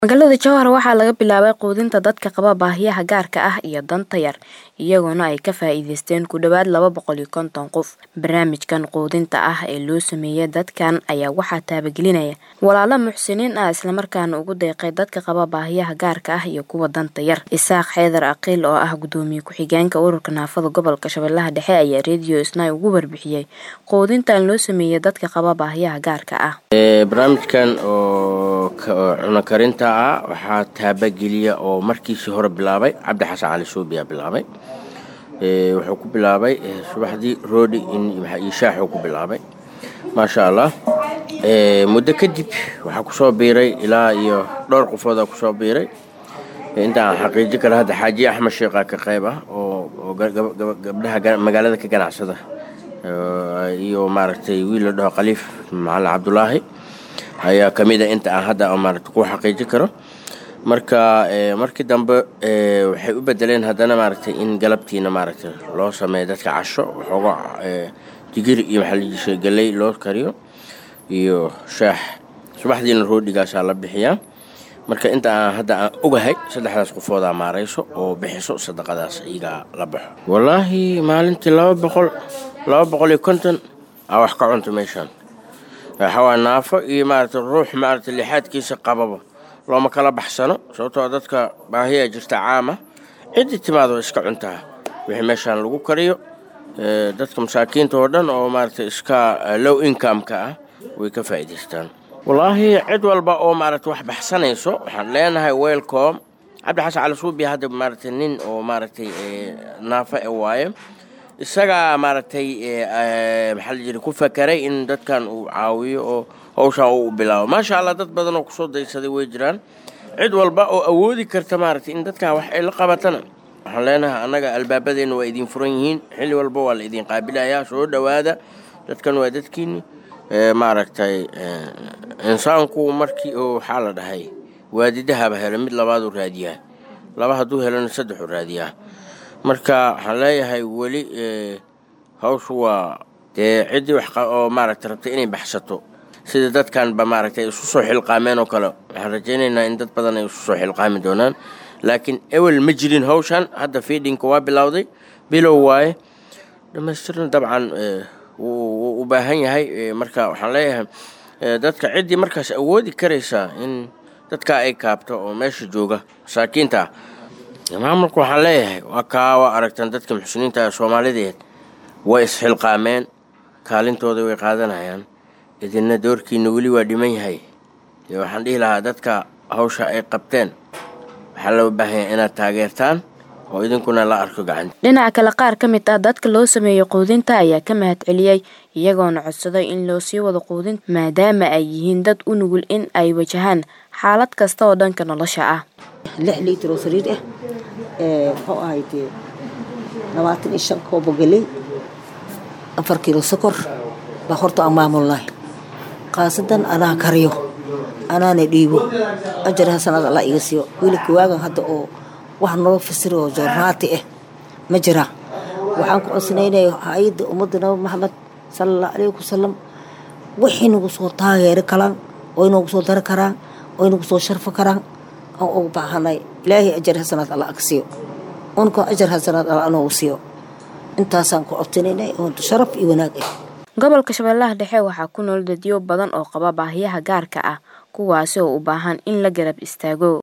magaalada jowhar waxaa laga bilaabay quudinta dadka qaba baahiyaha gaarka ah iyo danta yar iyagoona ay ka faa'iideysteen ku dhowaad laba boqol iyo konton qof barnaamijkan quudinta ah ee loo sameeyay dadkan ayaa waxaa taabagelinaya walaalo muxsiniin ah islamarkaana ugu deeqay dadka qaba baahiyaha gaarka ah iyo kuwa danta yar isaaq xeedar aqiil oo ah gudoomiye ku-xigeenka ururka naafada gobolka shabeellaha dhexe ayaa radio snai ugu warbixiyey quudintan loo sameeyay dadka qaba baahiyaha gaarka ah barnaamijkan oo cuno karinta ah waxaa taabageliya oo markiisii hore bilaabay cabdi xasan cali suubiyaa bilaabay wuxuu ku bilaabay subaxdii roodi iyo shaaxuu ku bilaabay maasha allah muddo kadib waxaa kusoo biiray ilaa iyo dhowr qofoodaa kusoo biiray intaan xaqiiji kara hadda xaaji axmed sheekha ka qayb ah oo gabdhaha magaalada ka ganacsada iyo maaragtay wiil la dhaho khaliif macalin cabdulaahi ayaa ka mid a inta aan hadda maarata ku xaqiiji karo marka markii dambe waxay u bedeleen haddana maaragtay in galabtiina maaragtay loo sameeyo dadka casho waxooga digir iyo maxaa galley loo kariyo iyo shaax subaxdiina roodhigaasaa la bixiyaa marka inta aan hadda aan ogahay saddexdaas qofoodaa maarayso oo bixiso sadaqadaas iyagaa la baxo wallaahi maalintii laba boqol laba boqol iyo konton aa wax ka cunta meeshaan waxawaa naafo iyo maaragtay ruux maaragtay lixaadkiisa qababa looma kala baxsano sababtoo dadka baahiyaa jirta caama ciddii timaado iska cuntaa wixii meeshaan lagu kariyo dadka masaakiinta oo dhan oo maaragtay iska low income-ka ah way ka faa'iidaystaan wallaahi cid walba oo maaragtay wax baxsanayso waxaan leenahay welcom cabdi xasan cali suubiya hadda maaragtay nin oo maaragtay naafo e waaye isagaa maaragtay maxaa la jira ku fakaray in dadkan uu caawiyo oo hawshaan uu bilaabo maasha allah dad badan oo kusoo daysaday way jiraan cid walba oo awoodi karta maaragtay in dadkan wax ay la qabatana waxaan leenahay annaga albaabadeenna waa idiin furan yihiin xilli walba waa la idiin qaabilayaa soo dhowaada dadkan waa dadkiini maaragtay insaanku markii oo waxaa la dhahay waadidahaba helo mid labaaduu raadiyaa laba hadduu helona saddexuu raadiyaa marka waxaan leeyahay weli hawshu waa dee ciddii wax oo maaragtay rabtay inay baxsato sida dadkanba maaragtay isu soo xilqaameen oo kale waxaan rajaynaynaa in dad badan ay isu soo xilqaami doonaan laakiin ewel ma jirin hawshan hadda fiidhinka waa bilowday bilow waaye dhammaystirna dabcan wuu u baahan yahay marka waxaan leeyahay dadka ciddii markaas awoodi karaysaa in dadka ay kaabto oo meesha jooga masaakiinta ah maamulka waxaan leeyahay waa kaa waa aragtaan dadka muxsiniinta ee soomaalideed way isxilqaameen kaalintooda way qaadanayaan idinna doorkiina weli waa dhiman yahay waxaan dhihi lahaa dadka hawsha ay qabteen waxaa loo baahan yahay inaad taageertaan oo idinkuna la arko gacanta dhinaca kale qaar ka mid ah dadka loo sameeyey quudinta ayaa ka mahad celiyey iyagoona codsaday in loo sii wado quudinta maadaama ay yihiin dad u nugul in ay wajahaan xaalad kasta oo dhanka nolosha ah lix liitar oo sariir ah muxuu ahayd labaatan iyo shan koobo galey afar kiilo sokor baa horta aan maamulnahay khaasadan anaa kariyo anaana dhiibo ajar hasanaad alla iga siiyo wiilka waagan hadda oo wax noo fasir oo joornaati ah ma jira waxaan ku codsanaynaya hay-adda ummadda nabi maxamed sala allahu calayhi wasalam wixii nagu soo taageeri karaan oo inagu soo dari karaan oo inagu soo sharfi karaan aan ugu baahanay ilaahay ajar hasanaad alla aga siiyo unka ajar hasanaad alla anoogu siiyo intaasaan ku codsanaynay oo sharaf iyo wanaag ah gobolka shabeellaha dhexe waxaa ku nool dadyo badan oo qaba baahiyaha gaarka ah kuwaasi oo u baahan in la garab istaago